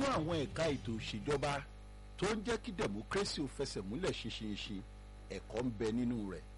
àwọn ẹ̀ka ètò ìṣèjọba tó ń jẹ́ kí democracy ò fẹsẹ̀ múlẹ̀ ṣinṣinṣin ẹ̀kọ́ ń bẹ nínú rẹ̀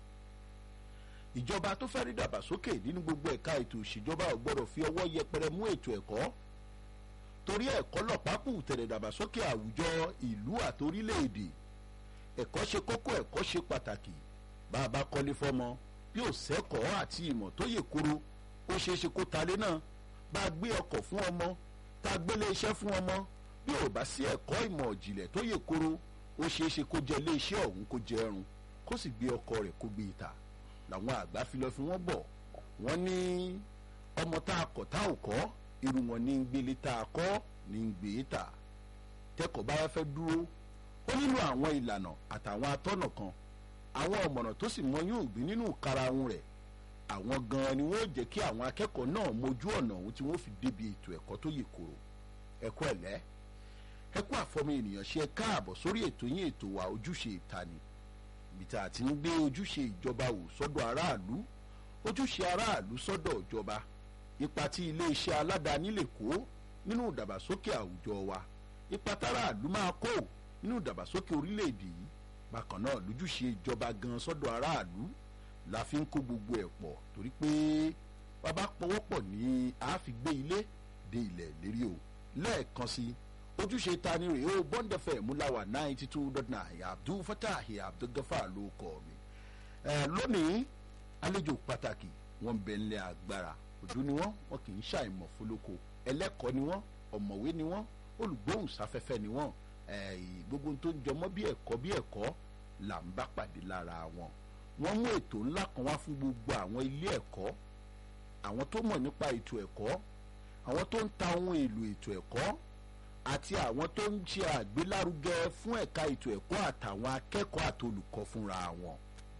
ìjọba tó fẹ́ rí dàgbàsókè nínú gbogbo ẹ̀ka ètò ìṣèjọba ò gbọ́dọ̀ fi ọwọ́ yẹpẹrẹ mú ètò ẹ̀kọ́ torí ẹ̀kọ́ lọ́pàápù tẹ̀lé dàgbàsókè àwùjọ ìlú àtorílẹ̀-èdè ẹ̀kọ́ ṣe kókó ẹ̀kọ́ ṣe pàtàkì bá a bá kọ́lé fọ́mọ bí ò sẹ́kọ̀ọ́ àti ìmọ̀ tó yè koro ó ṣeé ṣe kó talé náà bá a gbé ọkọ̀ fún ọmọ tá a gbélé iṣẹ́ fún ọmọ bí ò bá sí ẹ̀kọ́ ìmọ̀ ìjìnlẹ̀ tó yè koro ó ṣeé ṣe kó jẹ ilé iṣẹ́ ọ̀hún kó jẹ ẹrun kó sì gbé ọkọ rẹ̀ kó gbé ìta làwọn àgbà fi lọ fi wọ́n bọ̀ wọ́n ní ọmọ tá a kọ̀ tá ò kọ́ irú wọn ní gbélé tá a kọ́ ní gbé ta tẹ́kọ̀ọ́ bá fẹ́ dúró ó nílò àwọn ìlànà àtàwọn atọ́nà kan àwọn ọ̀mọ̀nà tó sì mọ yóò gbé nínú karahun rẹ̀ àwọn gan-an ni wọ́n jẹ́ kí àwọn akẹ́kọ̀ọ́ náà mójú ọ̀nà ohun tí wọ́n fi débi ètò ẹ̀kọ́ tó yè koro ẹ̀kọ́ ẹ̀lẹ́ ẹ̀kọ́ àfọmọ ènìyàn ṣe káàbọ̀ sórí ètò yín ètò wa ojúṣe ìtani ibi tá a ti ń gbé ojúṣe ìjọba wò sọ́dọ̀ aráàlú ojúṣe aráàlú sọ́dọ̀ ìjọba ipa tí iléeṣẹ́ aládàáni lè kó nínú ìdàgbàsókè àwùjọ wa ipa táráàlú máa kó nínú ìdàgbàsókè orílẹ̀-èdè yìí bákan náà lójúṣe ìjọba gan sọ́dọ̀ aráàlú la fi ń kó gbogbo ẹ̀ pọ̀ torí pé bàbá pọwọ́pọ̀ ní a fi gbé ilé dé ilẹ̀ lérí o lẹ́ẹ̀kan sí ojúṣe ta ni rèé o bond fm múláwà ninety two dot nine abdul fatahi abdul gafar ló kọ mi ẹ lónìí àlejò pàtàkì wọn bẹ ńlẹ̀ agbára òdú ni wọn wọn kì í ṣàìmọ̀ fólóko ẹlẹ́kọ̀ọ́ ni wọn ọ̀mọ̀wé ni wọn olùgbóhùnsáfẹ́fẹ́ ni wọn gbogbo tó ń jọmọ́ bí ẹ̀kọ́ bí ẹ̀kọ́ là ń bá pàdé lára wọn wọ́n mú ètò ńlá kan wá fún gbogbo àwọn ilé ẹ̀kọ́ àwọn tó mọ̀ nípa ètò ẹ̀kọ́ àwọn tó ń ta ohun èlò ètò ẹ̀kọ́ àti àwọn tó ń ṣe àgbélárugẹ fún ẹ̀ka ètò ẹ̀kọ́ àtàwọn akẹ́kọ̀ọ́ àti olùkọ́ fúnra wọn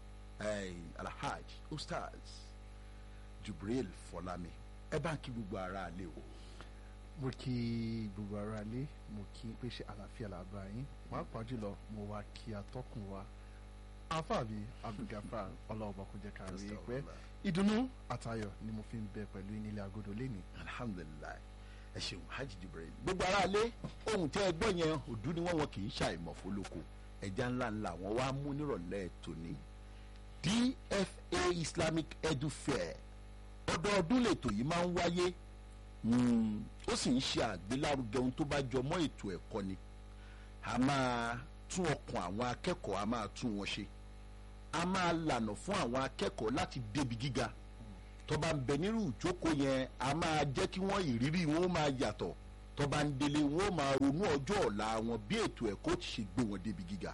alhaj ustaz jubril fọlámi ẹ bá ń kí gbogbo ara àlè o. mo kí gbogbo ara lé mo kí pé ṣe àlàáfíà làbá yín pàápàá jùlọ mo wá kí atọ́kùn wa afáàbí abdulgafar ọlọ́ọ̀bà kò jẹ́ ká rí i pé ìdùnnú àtayọ̀ ni mo fi ń bẹ pẹ̀lú nílé agodo lẹ́ni. alhamdulilayi ẹ ṣeun hajj jibril gbogbo ara lé ohun tí ẹ gbọ́ yẹn òdú ni wọ́n wọn kì í ṣàìmọ̀ fólóko ẹja ńlá ńlá wọn wá mú nírọ̀lẹ́ tòní dfa islamic edu fair ọdọọdún lètò yìí máa ń wáyé ó sì ń ṣe àgbélárugẹ ohun tó bá jọ mọ́ ètò ẹ̀kọ́ ni a máa tún ọkàn àwọn akẹ́kọ̀ọ́ a máa tún wọn ṣe a máa lànà fún àwọn akẹ́kọ̀ọ́ láti débi gíga tó bá ń bẹ nírú ìjókòó yẹn a máa jẹ́ kí wọ́n ìrírí wọn ó máa yàtọ̀ tó bá ń délé wọn ó máa ronú ọjọ́ ọ̀la wọn bí ètò ẹ̀kọ́ ti ṣe gbé wọn débi gíga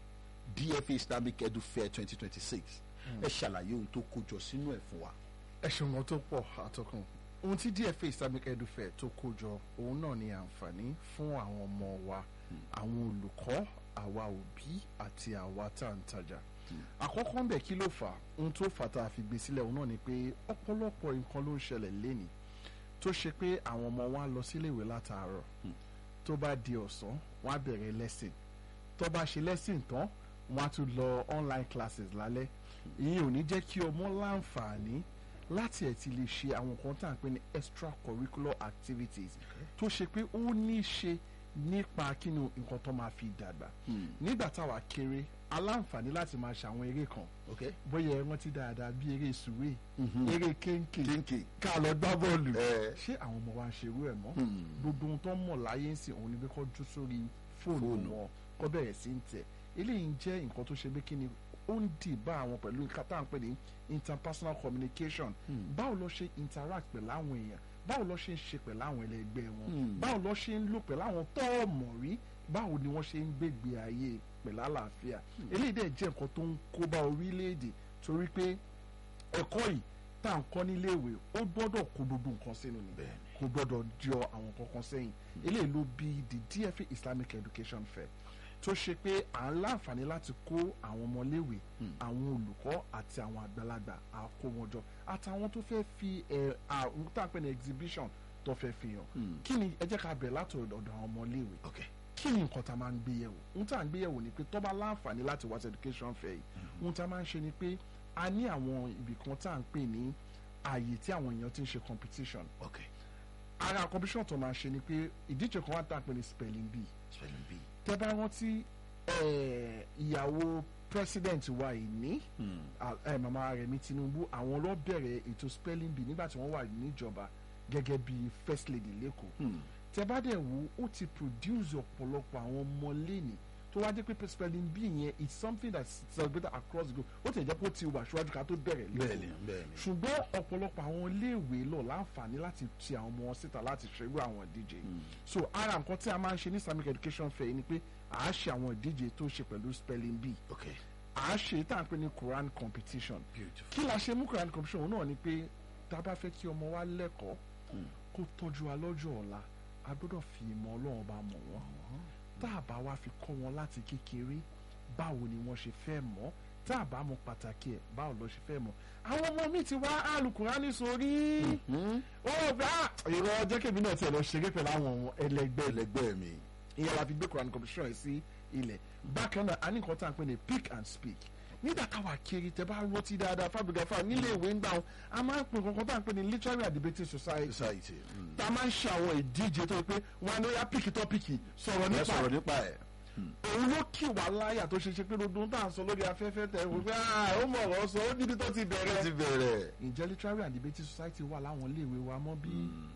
dfa islamic edu fair twenty twenty six ẹ ṣàlàyé ohun tó kójọ sínú ẹ̀ fún wa. ẹ ṣeun wọn tó pọ̀ àtọkùn ohun tí dfa islamic edu fair tó kó jọ òun náà ni àǹfààní fún àwọn ọmọ wa àwọn olùkọ́ àwa òbí àti àwa tá à ń tajà àkọ́kọ́ ń bẹ̀ kí ló fà ohun tó fà tá a fi gbé sílẹ̀ òun náà ni pé ọ̀pọ̀lọpọ̀ nǹkan ló ń ṣẹlẹ̀ lénìí tó ṣe pé àwọn ọmọ wa lọ síléèwé látàárọ̀ tó bá di ọ̀sán wọ́n á bẹ̀rẹ̀ lesson tó bá ṣe lesson tán wọ́n á tún lọ online classes lálẹ́ ìyẹn ò ní jẹ́ kí ọmọ láǹfààní láti ẹ̀ ti lè ṣe àwọn nǹkan tá à ń pè ní extracurricular activities tó ṣe pé ó ní í ṣe nípa kínú nǹkan tó máa fi dàgbà nígbà táwa kéré aláǹfààní láti máa ṣe àwọn eré kan bóyá ẹ rántí dáadáa bí eré sùwé eré kéńké ká lọ gbá bọ́ọ̀lù ṣé àwọn ọmọ wa ń ṣe irú ẹ̀ mọ́ gbogbo ohun tó ń mọ̀ láyé ń sìn òun ni pé kó jú sórí fóònù wọn kó bẹ̀rẹ̀ sí ń tẹ̀ eléyìí ń jẹ́ nǹkan tó ṣe pé kí ni ó ń dì bá àwọn pẹ̀lú kátà ń pè ní interpersonal communication báwo ló ṣe interact pẹ̀lú àwọn èèyàn báwo ló ṣe ń ṣe pẹ̀lú àwọn ẹlẹgbẹ́ wọn báwo ló ṣe ń lò pẹ̀lú àwọn tó mọ̀ rí báwo ni wọ́n ṣe ń gbégbé ayé pẹ̀lú àlàáfíà eléyìí dẹ̀ jẹ́ nǹkan tó ń kó bá orílẹ̀-èdè torí pé ẹ̀kọ́ yìí tá à ń kọ́ níléèwé ó gbọ́dọ̀ kó gbogbo nǹkan sínú ni kò gbọ́dọ̀ jọ àwọn kankan sẹ́yìn eléyìí ló bí the DFA Islamic Education Fair tó ṣe pé à ń láǹfààní láti kó àwọn ọmọléèwé àwọn olùkọ́ àti àwọn àgbàlagbà àkó wọn jọ àtàwọn tó fẹ́ fi ẹ̀ àwọn tá à ń pè ní exhibition tó fẹ́ fi hàn kí ni ẹ jẹ́ ká bẹ̀rẹ̀ láti ọ̀dọ̀ àwọn ọmọléèwé kí ni nǹkan tá a máa ń gbé yẹ̀wò ohun tá a ń gbé yẹ̀wò ni pé tó bá láǹfààní láti wá sí education fair yìí ohun tá a máa ń ṣe ni pé a ní àwọn ibì kan tá à ń pè ní ààyè tí àwọn èèyàn ti ń ṣe competition ara competition tó máa ṣe ni pé ìdíje kan wà tá a pè ní spelling bee spelling bee. tẹ́ bá rántí eh, ìyàwó president wa yìí ní ah, eh, màmá Rẹ̀mí Tinubu àwọn ló bẹ̀rẹ̀ ètò spelling bee nígbà tí wọ́n wà níjọba gẹ́gẹ́ bí first lady lẹ́kọ̀ọ́ tẹ́ bá dẹ̀ wò ó ti produce ọ̀pọ̀lọpọ̀ àwọn ọmọ lẹ́nìí tó wá jẹ́ pé spelling bee yẹn it's something that's celebrated across the globe ó ti jẹ́ pé ó ti wà síwájú ká tó bẹ̀rẹ̀ bẹ́ẹ̀ni lẹ́kọ̀ọ́ bẹ́ẹ̀ni. ṣùgbọ́n ọ̀pọ̀lọpọ̀ àwọn iléèwé lọ láǹfààní láti ti àwọn ọmọ wọn síta láti ṣerú àwọn ìdíje so ara nǹkan tí a máa ń ṣe ní islamic education fair yìí ni pé à á ṣe àwọn ìdíje tó ṣe pẹ̀lú spelling bee ok à á ṣe tá à ń pè ní quran competition beautiful. kí la ṣe mú quran competition òun náà ni pé tá a bá fẹ́ kí ọmọ wa lẹ́kọ̀ọ́ kó tọ́jú wa lọ́jọ́ ọ̀la a gbọ́dọ̀ fi ìmọ̀ ọlọ́run bá mọ̀ wọ́n tá a bá wá fi kọ́ wọn láti kékeré báwo ni wọ́n ṣe fẹ́ mọ̀ tá a bá mọ̀ pàtàkì ẹ̀ báwo lọ ṣe fẹ́ mọ̀ àwọn ọmọ mi ti wá alukurani sórí ó gbà ìrọ̀ jẹ́ kébì náà tiẹ̀ lọ ṣeré pẹ̀lú àwọn ẹlẹgbẹ́ ẹlẹgbẹ́ mi. ìyẹn la fi gbé Quran competition yìí sí ilẹ̀ bákan náà a ní nǹkan tá à ń pè ní pick and speak nígbà táwa kiri tẹ bá rántí dáadáa fábígàfà nílé ìwé ń gbà wọn a máa ń pè nǹkan tá à ń pè ní literary and debating society society. Mm. tá a máa ń ṣe àwọn ìdíje tó yẹ pé wọn á ní ó yá píkì tó píkì sọ̀rọ̀ ẹ nípa sọ̀rọ̀ nípa ẹ̀. òun ló kì wá láyà tó ṣe ṣe pé gbogbo ohun tá à ń sọ lórí afẹ́fẹ́ tẹ̀ wọ́n pé "Ah, ó mọ̀ ọ̀rọ̀ sọ ó níbi tó ti ẹ ti bẹ̀rẹ̀. bẹ̀rẹ̀. ǹjẹ́ literary and debating society wà láwọn iléèwé wa mọ́ bí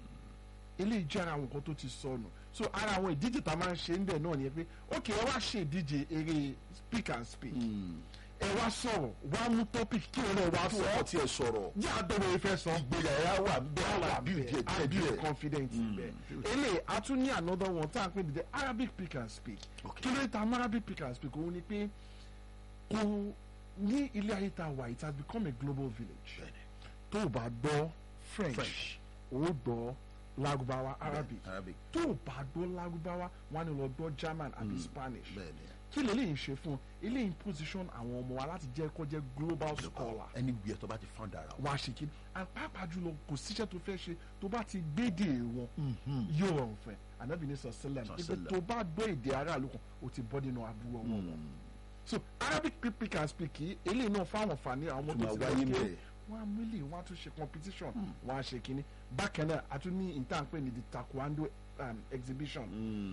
eléyìí jẹ́ ara àwọn nǹkan tó ti sọnù so ara àwọn ìdíje tá a máa ń ṣe ń bẹ̀ náà ni pé ok ẹ wá ṣe ìdíje eré speak and speak ẹ wá sọ̀rọ̀ wá mú topic kí ẹ náà wá kí sọ wọ́n tiẹ̀ sọ̀rọ̀. jẹ́ àdọ́rọ̀ ìfẹ́ sọ ìgbéyàwó wà bẹ́ẹ̀ wà bí ìjẹ́ díẹ̀ be díẹ̀. confident bẹ́ẹ̀ beautiful. eléyìí a tún ní another one tá à ń pè ní the Arabic pick and speak Okay. kí ló dé ta mọ́ Arabic pick and speak òun ni pé kò ní ilé ayé tá a wà it has become a global village Bẹ́ẹ̀ni. tó o bá gbọ́ French French. o gbọ́ Lárúbáwá Arabic Arabic. tó o bá gbọ́ Lárúbáwá wọn á ní lọ gbọ́ German àbí Spanish bẹ́ẹ̀ni. kí lè léyìn ṣe fún eléyìí position àwọn ọmọ wa láti jẹ́ kó jẹ́ global scholar ẹni wíyẹ tó bá ti found ara wọn. wá ṣe kí and pàápàá jùlọ kò síṣẹ́ tó fẹ́ ṣe tó bá ti gbédè wọn yóò rọrùn fẹ́ anabi ní sọ̀sẹ́lẹ̀m ibi Sallam. tó bá gbọ́ èdè aráàlú kan o ti bọ́ nínú aburú ọwọ́ wọn so arabic pick and speak yìí eléyìí náà fáwọn àǹfààní àwọn Tó tó máa ti wáyé lọ ńbẹ̀. kí wọ́n á mílì wọ́n á tún ṣe competition wọ́n á ṣe kínní bákan náà a tún ní ìtànpé ní the taekwondo um, exhibition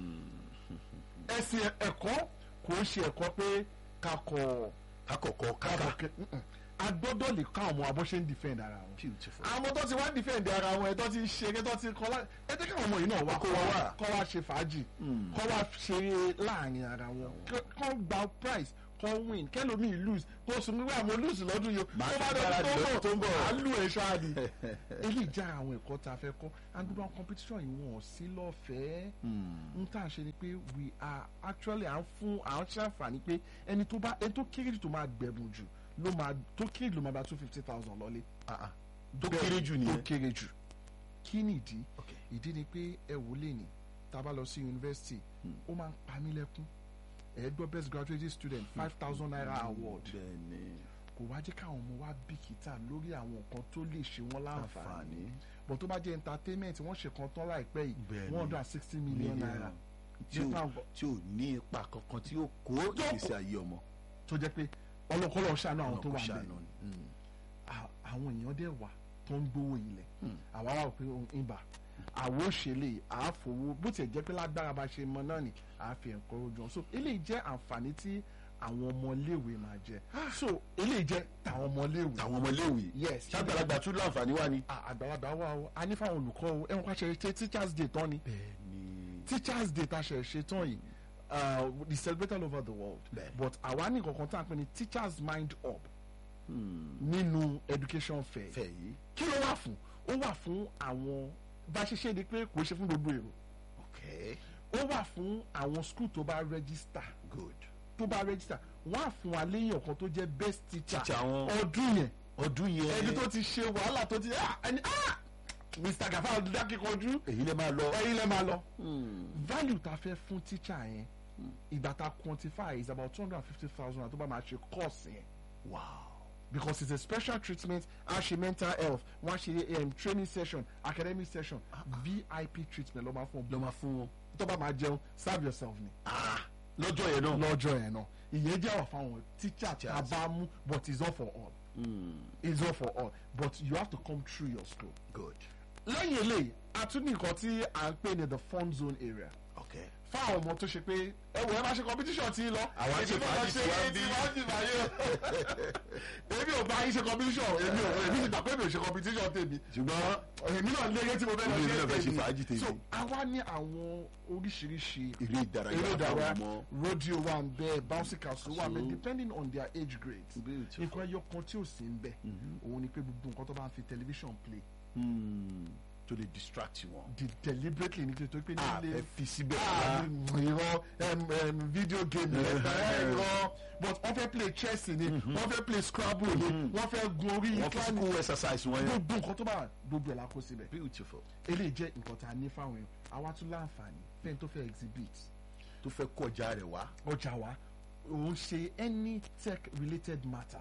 ẹ̀sìn ẹ̀kọ́ kò ń ṣe ẹ̀kọ́ pé kakọ̀ kakọ̀kọ̀ kaka. kakọ̀ mm-mm. a gbọ́dọ̀ lè ká ọmọ abọ́ ṣe ń defend ara wọn beautiful. àwọn tó ti wá defend ara wọn ẹ tó ti ṣe ẹ tó ti kọ́ lá ẹ jẹ́ káwọn ọmọ yìí náà wá Kó wá wá. kọ́ wá ṣe fàájì kọ́ wá ṣe láàrin ara wọn kọ́- kọ́ gba prize kọ́ win kẹ́lòmíì lose kó sùn nígbà mo lose lọ́dún yìí Màá tó bá ti dọ̀dún gbáradì lọ́dún tó ń bọ̀. à lù ẹ̀ ṣáàdì eléyìí já àwọn ẹ̀kọ́ tá a fẹ́ kọ́ and gbogbo àwọn competition yìí wọ́n sí lọ́fẹ̀ẹ́ n tá à ń ṣe ni pé we are actually à ń fún à ń ṣàǹfààní pé ẹni tó bá ẹni tó kéré jù tó máa gbẹ̀bùn jù ló máa tó kéré jù ló máa gba two fifty thousand lọ́lé tó bẹ́ẹ̀ kéré jù tó nìyẹn. kéré jù kí ni ìdí Okay. ìdí ni pé ẹ wò lè ní tá a bá lọ sí yunifásitì ó máa ń pa mí lẹ́kún ẹ gbọ́ best graduate student five thousand naira award bẹ́ẹ̀ni. kò wá jẹ́ káwọn ọmọ wa bìkítà lórí àwọn nǹkan tó lè ṣe wọ́n láǹfààní Àǹfààní. bọ̀ tó bá jẹ́ entertainment wọ́n ṣe kan tán láìpẹ́ yìí Bẹ́ẹ̀ni. one hundred and sixty million naira tí ò nípa nǹkan tí ò ní ipa kankan tí ó kó ìgbésí ayé ọmọ. tó jẹ́ pé ọlọ́kọ́lọ́ ṣàánú àwọn tó Ọlọ́run wà kó bẹ́ẹ̀ ṣàánú ni. Mm. à- àwọn èèyàn dẹ̀ wà tó ń gbowó ilẹ̀ àwa wà pé ohun ibà àwo òṣèlè àáfowó bó tiẹ̀ jẹ́ pé lágbára bá ṣe mọ náà ni àáfi ẹ̀kọ́ ojú wọn so eléyìí jẹ́ àǹfààní tí àwọn ọmọléèwé máa jẹ so eléyìí jẹ́ tàwọn ọmọléèwé tàwọn ọmọléèwé. Yes. ṣàgbàlagbà tún láǹfààní wá ni. À- àgbàlagbà wà o a ní fáwọn olùkọ́ o ẹ̀wọ̀n ká ṣe ṣe teachers day tán ni bẹ́ẹ̀ni. teachers day tá a ṣe ṣe tán yìí uh, we celebrate all over the world Bẹ́ẹ̀. but àwa ní kankan tá à ń pè ní teachers mind up nínú education fair fẹ́ yìí. kí ló wà fún ó wà fún àwọn bá a ṣe ṣe ni pé kò ṣe fún gbogbo èrò okay ó wà fún àwọn school tó bá register good. tó bá register wọ́n á fún wa léyìn ọ̀kan tó jẹ́ best teacher Teacher wọn. ọdún yẹn ọdún yẹn. ẹni tó ti ṣe wàhálà tó ti ah ẹni ah Mr. Gafar dákíkanjú èyí lè máa lọ. ẹ̀yin lẹ máa lọ value ta fẹ́ fún teacher yẹn ìgbà ta quantify is about two hundred and fifty thousand tó bá máa ṣe course yẹn wow. because it's a special treatment a ṣe mental health wọ́n á ṣe um, training session academic session vip treatment ló máa fún lọ ọ máa fún wọn. tó bá máa jẹun serve yourself ni lọ́jọ́ yẹn náà. lọ́jọ́ yẹn náà ìyẹn jẹ́ wà fáwọn teacher tá a Teachers. bá mú but it's all for all it's all for all but you have to come through your school good. lẹ́yìn eléyìí a tún ní nǹkan tí à ń pè ní the fun zone area ok fáwọn ọmọ tó ṣe pé ẹ wò ẹ máa ṣe competition tí lọ Àwa ṣe èmi náà fàájì ṣe tiwa tí bí. wọ́n jì báyé èmi ò bá yín ṣe competition èmi ò èmi ti gbà pé mi ò ṣe competition tèmi ṣùgbọ́n èmi náà léré tí mo fẹ́ lọ Èmi náà fẹ́ ṣe ṣe fàájì tèmi. so àwa ní àwọn oríṣiríṣi eré ìdárayá eré fáwọn ìdárayá ọmọ rodeo wà ń bẹ bouncy castle wà ń bẹ So- depending on their age grades Beautiful. nǹkan ẹyọ kan tí ò sí ń bẹ òun ni pé gbogbo nǹkan tó bá ń fi television play Hmm, to dey distract wọn. di deliberately ní tó pé a nílé fẹ́ fi síbẹ̀ Ah, rárá. irọ́ em, em, video game rẹ̀ irọ́ but wọ́n fẹ́ play chess ni wọ́n fẹ́ play scrabble ni wọ́n fẹ́ gun orí wọ́n fi incline school exercise wọn yẹn. gbogbo nǹkan tó bá wà, gbogbo ẹ̀ la kó síbẹ̀ beautiful. eléyìí jẹ́ nǹkan tá a ní fáwọn èèyàn àwa tún láǹfààní fẹ́ni tó fẹ́ exhibit tó fẹ́ kọjá rẹ̀ wá. ọjà wa òun ṣe any tech related matter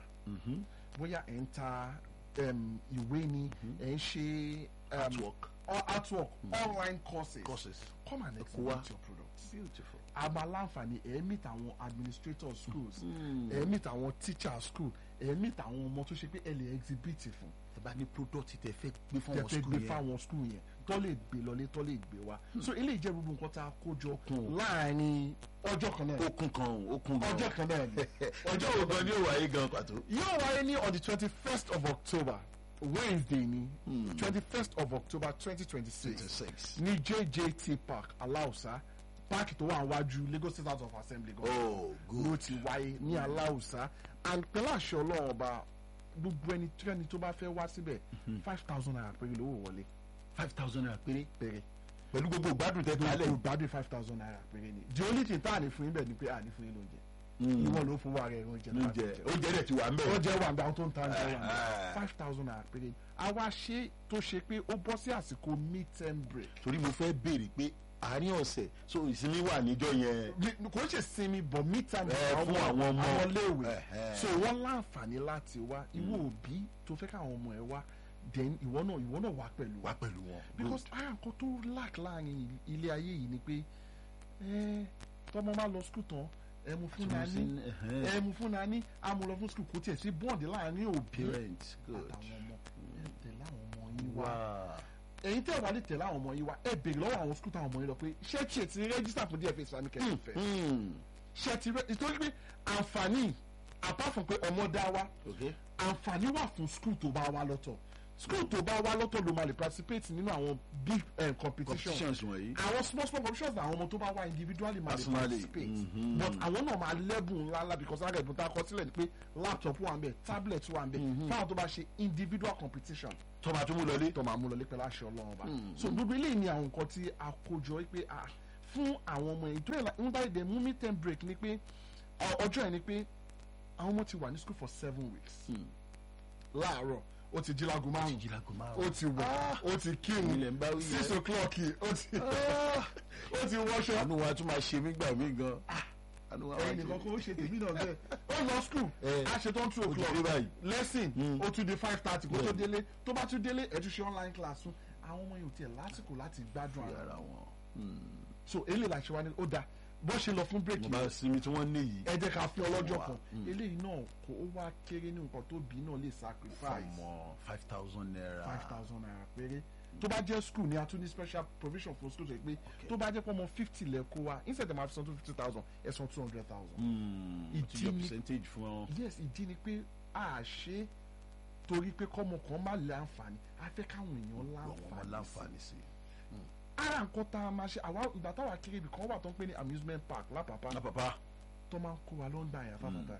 bóyá ẹ̀ ń ta em, ìwé ni ẹ̀ ń ṣe em, Artwork. or artwork online courses Courses. come and Ẹ kó exhibit wá. your products beautiful. a máa láǹfààní ẹ̀ meet àwọn administrator schools ẹ̀ meet àwọn teacher school ẹ̀ meet àwọn ọmọ tó ṣe pé ẹ lè exhibit fún tẹ bá ní product tẹ fẹ́ gbé fún wọn tẹ̀fẹ́ school gbé yẹn. fáwọn school yẹn tó lè gbé lọlé tó lè gbé wá so eléyìí jẹ́ gbogbo nǹkan tá a kó jọ Kún. láàrin ọjọ́ kan náà okun kan o okun gan. ọjọ́ kan náà ni ọjọ́ wo gan ni ó wáyé gan pàtó. yóò wáyé ní on the twenty first of october wednesday ni twenty first of october twenty twenty six six. ní jjt park aláùsá páàkì tó wà wájú lagos state house of assembly gan oh ló good. ti wáyé ní aláùsá and pẹ̀lú àṣẹ ọlọ́run ọba gbogbo ẹni tí ẹni tó bá fẹ́ wá síbẹ̀ five thousand naira péré lówó wọlé five thousand naira péré. péré pẹ̀lú gbogbo ìgbádùn tẹ kò kálẹ̀. gbádùn five thousand naira péré ni the only thing tá à ní fún yín bẹ̀ ni pé à ní fún yín lóúnjẹ ìwọ ló fún wa rẹ̀ oúnjẹ náà oúnjẹ oúnjẹ rẹ̀ ti wà ń bẹ̀. oúnjẹ wà bí àwọn tó ń ta oúnjẹ wà Ah, ah. five thousand naira péré ni àwa ṣe tó ṣe pé ó bọ́ sí àsìkò mid term break torí mo fẹ́ béèrè pé àárín ọ̀sẹ̀ so ìsinmi wà níjọ́ yẹn. Ní- kò ń ṣe sinmi bọ̀ mid term Eh, fún àwọn ọmọ. àwọn léèwé Eh, eh. so wọ́n láǹfààní láti wá ìwọ òbí tó fẹ́ káwọn ọmọ ẹ wá then ìwọ náà ìwọ náà wá pẹ̀lú wa wá pẹ̀lú wọn. because ara nǹkan tó lack láàrin ilé ayé yìí ni pé ẹ tọmọ máa lọ skul tán ẹ mú fún nani ẹ mú fún nani a mú lọ fún skul kò tiẹ̀ sí bọ́ọ̀dì láàrin òbí parents good. àtàwọn ọmọ ẹ tẹ̀lé àwọn ọmọ yín wá wow. ẹ̀yin tẹ́ ẹ̀ wá lè tẹ̀lé àwọn ọmọ yín wá ẹ béèrè lọ́wọ́ àwọn skul táwọn ọmọ yín lọ pé ṣé tiẹ̀ ti rẹ́gísítà fún DFA Islamic ẹ̀ fẹ́ Hmm. ṣé ti rẹ́ nítorí pé àǹfààní apart from pé ọmọ dá wa okay. àǹfààní wà fún skul tó bá wá lọ́tọ̀ skul tó bá wá lọ́tọ̀ ló máa lè participate nínú àwọn big um, competition competitions wọ̀nyí. àwọn small small competitions àwọn ọmọ tó bá wá individually máa lè Personally, participate mhm. but àwọn náà máa lẹ́bùn ńláńlá because ara ẹ̀bùn tá a kọ sílẹ̀ ni pé laptop wà ń bẹ̀ tablet wà ń bẹ̀ fáwọn tó bá ṣe individual competition tọ́ba tó mú lọlé. tó máa mú lọ lépẹ́ láṣẹ ọlọ́run ọba so gbogbo eléyìí ni àwọn nǹkan tí a kó jọ pé ah fún àwọn ọmọ yìí tó yẹ ń dáì dé mú meet and break ni pé ọ- ọjọ́ yẹn ni pé àwọn ọmọ ti wà ní school for seven weeks láàárọ̀ ó ti jí láago márùn jìlágò máa ó ti wẹ̀ ó ti kírun ilẹ̀ ń bá wí six yẹn. o'clock ó ti ó ti wọṣọ àánú wa tún máa ṣe mí gbà mí gan. àánú wa máa ẹ̀yin nìkan kó o ṣe tèmi náà bẹ́ẹ̀ ó lọ school Eh. a ṣe tán two Ó ti dé o'clock báyìí. lesson ó tún di five thirty kó tó Bẹ́ẹ̀. délé tó bá tún délé ẹ̀ tún ṣe online class fún àwọn ọmọ yìí ò tiẹ̀ lásìkò láti gbádùn ara yàrá wọn. so eléyìí la ṣe wá ní ó dáa bó ṣe lọ fún break mo yìí bá sinmi tí wọ́n ní yìí. ẹ jẹ́ ká fi ọlọ́jọ́ Wà. kan eléyìí náà kó ó wá kéré ní nǹkan tó bí náà lè sacrifice fọmọ five thousand naira. five thousand naira péré tó bá jẹ́ school ni a tún ní special provision for school tó yẹ pé tó bá jẹ́ pé ọmọ fifty lẹ kó wa instead of ma fi san two fifty thousand ẹ san two hundred thousand. Hmm. Ìdí ó ti yọ ni- percentage fún ọ. yes ìdí ni pé a ṣe torí pé kọ́mọ kan má lè àǹfààní a fẹ́ káwọn èèyàn ọmọ láǹfààní sí láǹfààní sí. ara nǹkan tá a máa ṣe àwa ìgbà táwa kéré ibì kan wà tó ń pè ní amusement park lápapá lápapá. tó máa ń kó wa lọ́ndà yẹn fáfáfá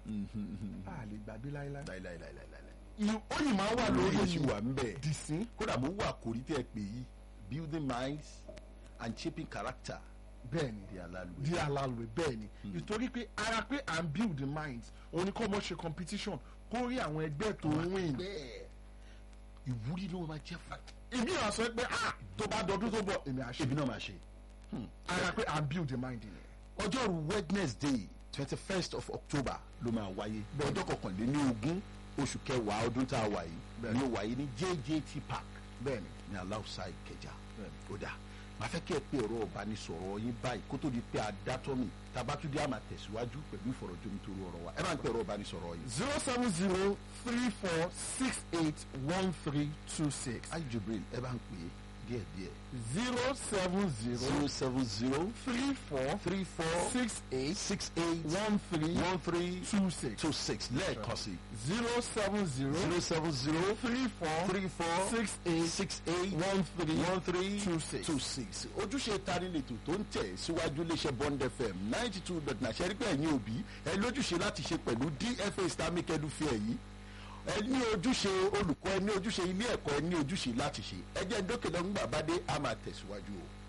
a lè gbàgbé láéláé láìláìláìláìláì. Ì- ó yìí máa wà lórí lóye ṣì wà ń bẹ̀. dìsín kódà mo wà kórí tẹ́ ẹ pè yí building minds and shaping character bẹ́ẹ̀ ni di alálu. di alalwe bẹ́ẹ̀ ni nítorí pé ara pé à ń build the minds òun ni kọ́ mọ́ ṣe competition kó rí àwọn ẹgbẹ́ tó ń win bẹ́ẹ̀ ìwúrí ló máa jẹ́ fún. ìbí náà sọ pé ah tó bá dọdún tó bọ̀ èmi àṣẹ èmi náà máa ṣe. ara pé à ń build the mind yẹn. ọjọ́rú wednesday twenty first of october ló máa wáyé ọjọ́ kọkànléní ogún oṣù kẹwàá ọdún tá a wà yìí ni ó wáyé ní jjt park bẹ́ẹ̀ni ní aláùsá ìkẹjà ó dà máa fẹ́ kí ẹ pé ẹ̀rọ ìbánisọ̀rọ̀ yín báyìí kó tó di pé adátọ́mì tabatúndé àmà tẹ̀síwájú pẹ̀lú ìfọ̀rọ̀jomitoro ọ̀rọ̀ wa ẹ máa ń pè ẹ̀rọ ìbánisọ̀rọ̀ yín. zero seven zero three four six eight one three two six ayi jibril ẹ bá ń pè é díẹ̀díẹ̀ zero seven zero zero seven zero three four three four six eight six eight one three one three two six two six lẹ́ẹ̀kan sí zero seven zero zero seven zero three four three four six eight six eight one three one three two six. two six ojúṣe tanilètò tó ń tẹ̀ síwájú iléeṣẹ́ bond fm ninety two dot nine ṣẹ́rí pé ẹ̀yin òbí ẹ lójúṣe láti ṣe pẹ̀lú dfa islamic edufair yìí ẹ ní ojúṣe olùkọ́ ẹ ní ojúṣe ilé ẹ̀kọ́ ẹ ní ojúṣe láti ṣe ẹ jẹ́ dókè lọ́gbà bá dé a máa tẹ̀síwájú o.